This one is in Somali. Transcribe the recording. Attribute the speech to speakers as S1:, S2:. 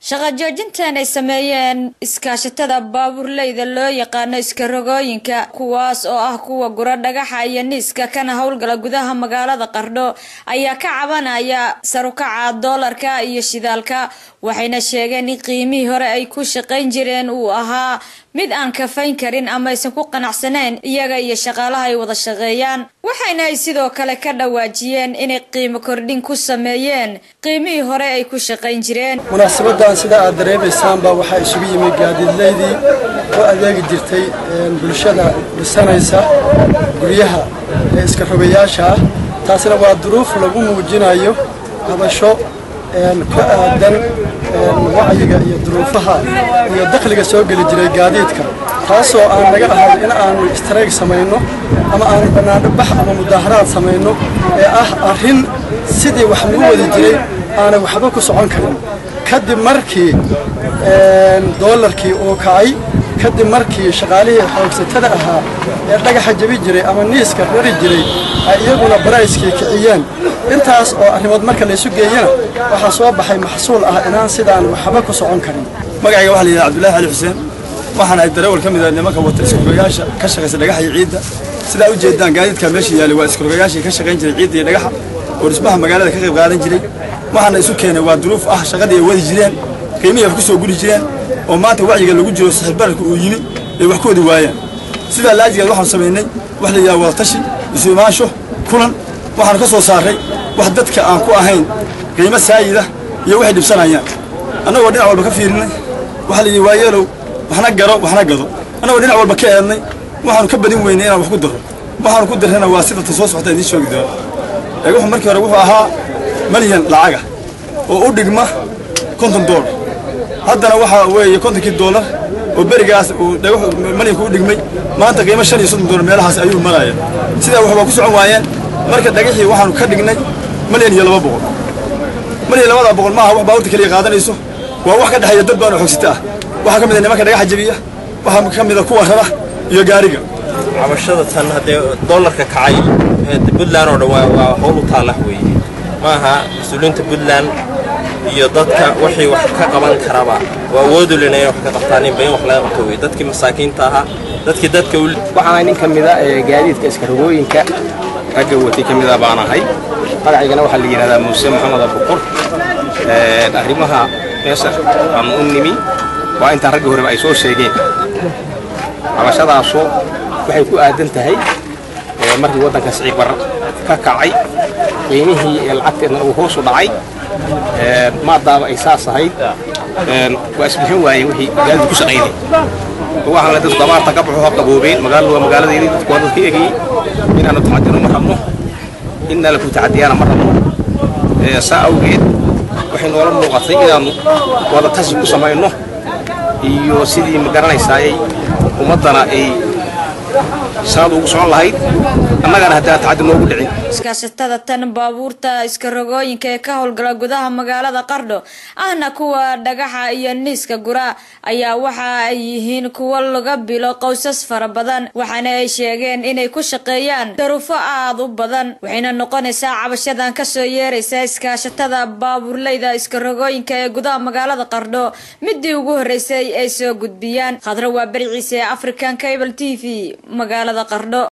S1: shaqa joojintan ay sameeyeen iskaashatada baabuurleyda loo yaqaano iskarogooyinka kuwaas oo ah kuwa gura dhagaxa iyo niiska kana howlgala gudaha magaalada qardho ayaa ka cabanaya sarukaca doolarka iyo shidaalka waxayna sheegeen in qiimihii hore ay ku shaqayn jireen uu ahaa mid aan kafayn karin ama aysan ku qanacsanayn iyaga iyo shaqaalaha ay wada shaqeeyaan waxayna ay sidoo kale ka dhawaajiyeen inay qiimo kordhin ku sameeyeen qiimihii hore ay ku shaqayn jireen
S2: munaasabadan sida aad dareemaysaanba waxaa isugu yimid gaadiidleydii oo adeegi jirtay bulshada dhisanaysa guryaha ee iska rogayaasha ah taasina waa duruuf lagu muujinayo habasho ku aadan wacyiga iyo duruufaha iyo dakhliga soo geli jiray gaadiidka taasoo aan naga ahayn in aanu istrayg samayno ama aanu bannaano bax ama mudaaharaad samayno ee ah arrin sidii wax lagu wadi jiray aanay waxba ku socon karin kadib markii doolarkii uu kacay kadib markii shaqaalihii xoogsatada ahaa ee dhagaxa jabi jiray ama niiska rari jiray ay iyaguna barayskii kiciyeen intaas oo arrimood marka laysu geeyana waxaa soo baxay maxsuul ah inaan sidaan waxba ku socon karin
S3: magacayga waxaa la yidhaha cabdullaahi ali xuseen waxaan ahay darawal ka mid ah nimanka wata iskarogayaasha ka shaqaysa dhagaxa iyo ciidda sidaa u jeedaan gaadiidka meesha yaalay waa iskarogayaashii ka shaqayn jiray ciidda iyo dhagaxa oo dhismaha magaalada ka qayb qaadan jiray waxaana isu keenay waa duruuf ah shaqadii ay wadi jireen qiimihii ay ku soo guri jireen oo maanta wacyiga lagu jiro saxiibbararka uu yimi ay wax ku wadi waayaan sidaa laajigeed waxaanu samaynay wax la yidhaha wadatashi isu imaansho kulan waxaanu ka soo saarray wax dadka aan ku ahayn qiimo saayida iyo waxay dhibsanayaan annagoo dhinac walba ka fiirinay waxaa la yidhi waayeelow waxna garo waxna gado annagoo dhinac walba ka eednay waxaanu ka badin weynay inaan wax ku daro waxaanu ku darrana waa sidata soo socota idiin sheegi doona ee wuxuu markii hore wuxuu ahaa malyan lacaga oo u dhigma konton doolar haddana waxaa weeye kontonkii doolar oo berigaas uu malyanka u dhigmay maanta qiimo shan iyo soddon doolar meelahaas ayuu maraya sidaa wax waa ku socon waayeen marka dhagaxii waxaanu ka dhignay malyan iyo laba boqol malyan labada boqol maaha wax baabuurta keliya qaadanayso waa wax ka dhexeeya dad badan oo xogsita ah waxaa ka mid a nimanka dhagaxa jabiya waxaa ka mid a kuwa rara iyo gaariga
S4: cabashada tan haddee doolarka kacay puntland oo dhan waa howl u taalla weeye maaha mas-uuliyiinta puntland iyo dadka wixii wax ka qaban karaba waa awoodu lena inay wax ka qabtaan inba in wax laga qabto weye dadkii masaakiinta ahaa dadkii dadka
S5: waxaan nin ka mid a gaadiidka iskarogooyinka ragga watay ka mid a baan ahay magacaygana waxaa la yidhahdaa muuse maxamed abuqur arrimaha meesha aan u nimi waa intaan ragga horeba ay soo sheegeen cabashadaasoo waxay ku aadan tahay markii waddanka siciib bar ka kacay qiimihii ee lacagteedna uu hoos u dhacay maadaaba ay saas ahayd waa isbixin waayeen wixii magaalada ku shaqaynay waxaan la dadku abaarta ka baxo ha qaboobeen magaaladu waa magaaladeedii dadku waa dadka egayey inaanu tacadino ma rabno inna laku tacadiyaana ma rabno saa awgeed waxay noola muuqatay inaannu wada tashi ku samayno iyo sidii ma garanaysaayay ummaddana ay sanad ugu socon lahayd annagana haddaan tacadi noogu dhicin
S1: iskaashatada tan baabuurta iskarogooyinka ee ka howlgala gudaha magaalada qardho ahna kuwa dhagaxa iyo niiska gura ayaa waxa ay yihiin kuwo laga bilo qowsas fara badan waxaana ay sheegeen inay ku shaqeeyaan daruufo aada u badan waxayna noqonaysaa cabashadan kasoo yeeraysa iskaashatada baabuurleyda iskarogooyinka ee gudaha magaalada qardho midii ugu horeysay ay soo gudbiyaan khadro waa bericiise african cable t v magaalada qardho